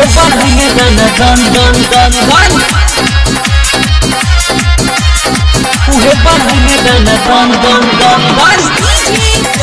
बढ़िए दन दन दन दन दन उहे बढ़िए दन दन दन दन दन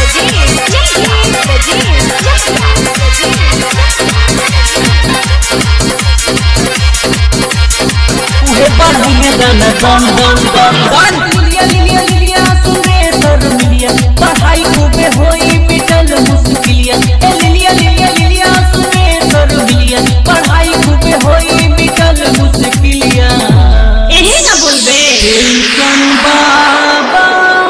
उहे बढ़िए दन दन दन दन दन लिलिया लिलिया लिलिया सुने सर मिलिया पढ़ाई खूबे होई मिटल मुश्किलिया ए लिलिया लिलिया लिलिया सुने सर मिलिया पढ़ाई खूबे होई मिटल मुश्किलिया यही ना बोलबे टेंशन बाबा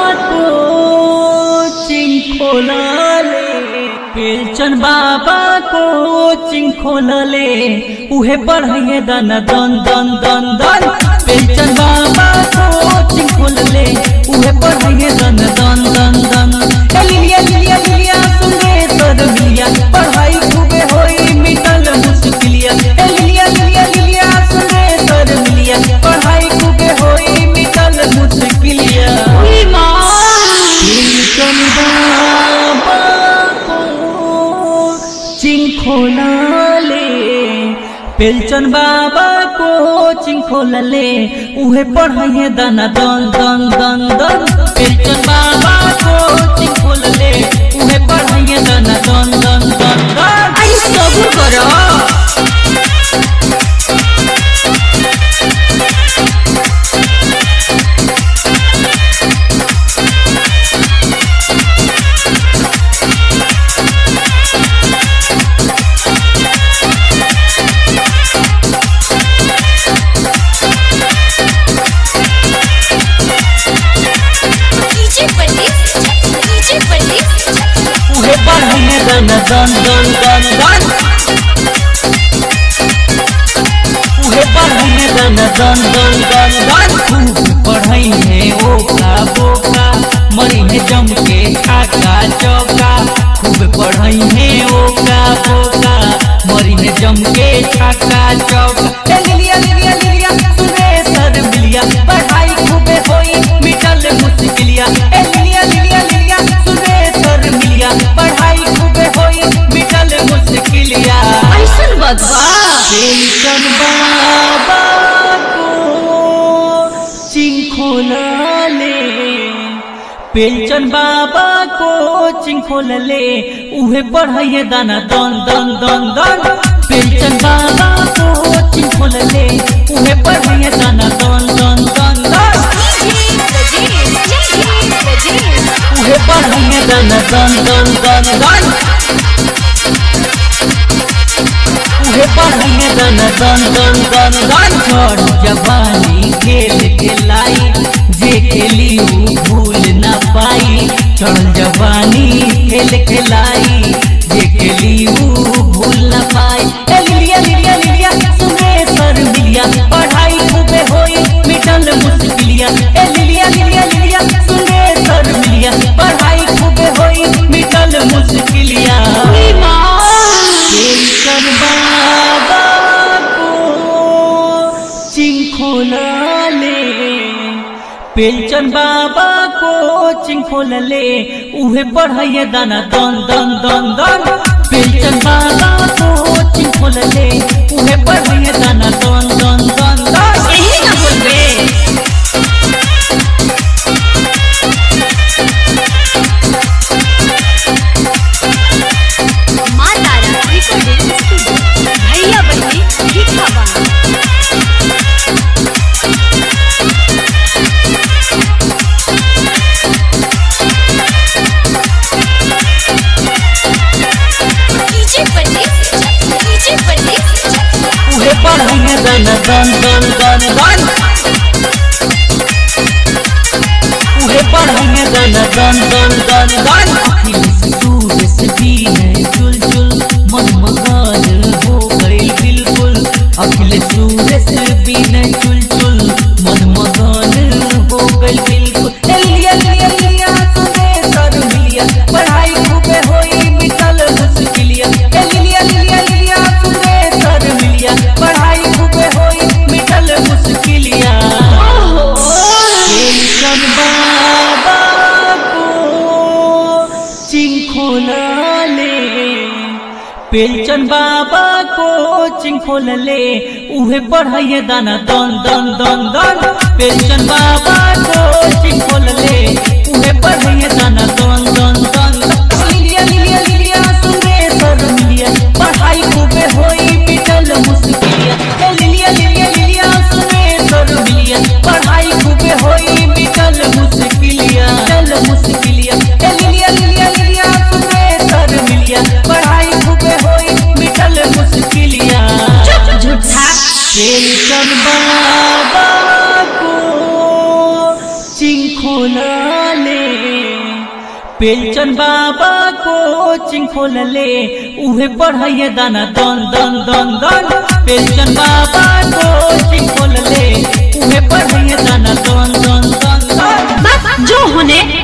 कोचिंग खोलले पेंशन बाबा कोचिंग खोलले उहे बढ़िए दन दन दन दन दन पेंशन बाबा कोचिंग खोलले उहे बढ़िए दन दन दन दन ए लिलिया लिलिया लिलिया सुने तर मिलिया पढ़ाई खूबे होई मिटल मुश्किलिया ए लिलिया लिलिया लिलिया सुने तर मिलिया पढ़ाई खूबे होई मिटल मुश्किलिया ई माँ टेंशन बाबा को चिंग खोलले पेंशन बाबा कोचिंग खोलले उहे पढ़ाइए दाना दन दन दन दन पेंशन बाबा कोचिंग खोलले उहे पढ़ाइए दाना दन दन दन दन आई सबूर करो उहे बढ़िए दन दन दन दन दन उहे बढ़िए दन दन दन दन दन खूब पढ़ई है ओका बोका मरी है जम के खाका चौका खूब पढ़ई है ओका बोका मरी है जम के खाका चौका ए लिलिया लिलिया लिलिया सुने सर मिलिया पढ़ाई खूबे होई मिटल मुश्किलिया ए लिलिया लिलिया लिलिया सुने सर मिलिया पढ़ाई खूबे होई मिटल मुश्किलिया ऐसन बदबा पेंशन बाबा को चिंग खोलले पेंशन बाबा को चिंग खोलले उहे पढ़ाइए दाना दन दन दन दन पेंशन बाबा को चिंग खोलले उहे पढ़ाइए दाना दन दन दन दन उहे पढ़ाइए दाना दन दन दन दन उहे पढ़ाइए दाना दन दन दन दन छोड़ जवानी खेल खेलाई जे खेली ऊ भूल ना पाई छोड़ जवानी खेल खेलाई जे खेली ऊ भूल ना पाई ए लिलिया लिलिया लिलिया सुने सर मिलिया पढ़ाई खूबे होई मिटल मुश्किलिया ए लिलिया लिलिया लिलिया सुने सर मिलिया पढ़ाई खूबे होई मिटल मुश्किलिया ई माँ पेंशन बाबा को चिंग खोलले पेंशन बाबा को चिंग खोलले उहे पढ़ाइए दाना दन दन दन दन पेंशन बाबा को चिंग खोलले उहे पढ़ाइए दाना दन दन दन दन यही ना बोलबे माँ तारा रिकॉर्डिंग स्टूडियो भैया बहनी भिखा बना उहे पढ़ाइए दाना दन दन दन दन उहे पढ़ाइए दाना दन दन दन दन अखिल सूरज से भी है चुल चुल मन मगन हो गई बिल्कुल अखिल सूरज से भी है चुल चुल मन मगन हो गई बिल्कुल ए लिया लिया लिया सुने सर मिलिया पढ़ाई खूबे होई मिटल मुश्किलिया ए लिया लिया लिया सुने सर मिलिया पढ़ाई खूबे होई मिटल मुश्किलिया पेंशन बाबा को चिंग खोलले पेंशन पेंशन बाबा कोचिंग खोल ले उहे पढ़ाइए दाना दन दन दन दन पेंशन बाबा कोचिंग खोल ले उहे पढ़ाइए दाना दन दन दन लिलिया लिलिया लिलिया सुने सर मिलिया पढ़ाई खूबे होई मिटल मुश्किलिया ए लिलिया लिलिया लिलिया सुने सर मिलिया पढ़ाई खूबे होई मिटल मुश्किलिया चल मुश्किलिया ए लिलिया लिलिया लिलिया सुने सर मिलिया पढ़ाई खूबे होई मिटल मुश्किलिया चुप झूठा पेंशन बाबा को चिंग खोला ले पेंशन बाबा कोचिंग खोल ले उहे पढ़ाइए दाना दन दन दन दन पेंशन बाबा कोचिंग खोल ले उहे पढ़ाइए दाना दन दन दन दन बस जो होने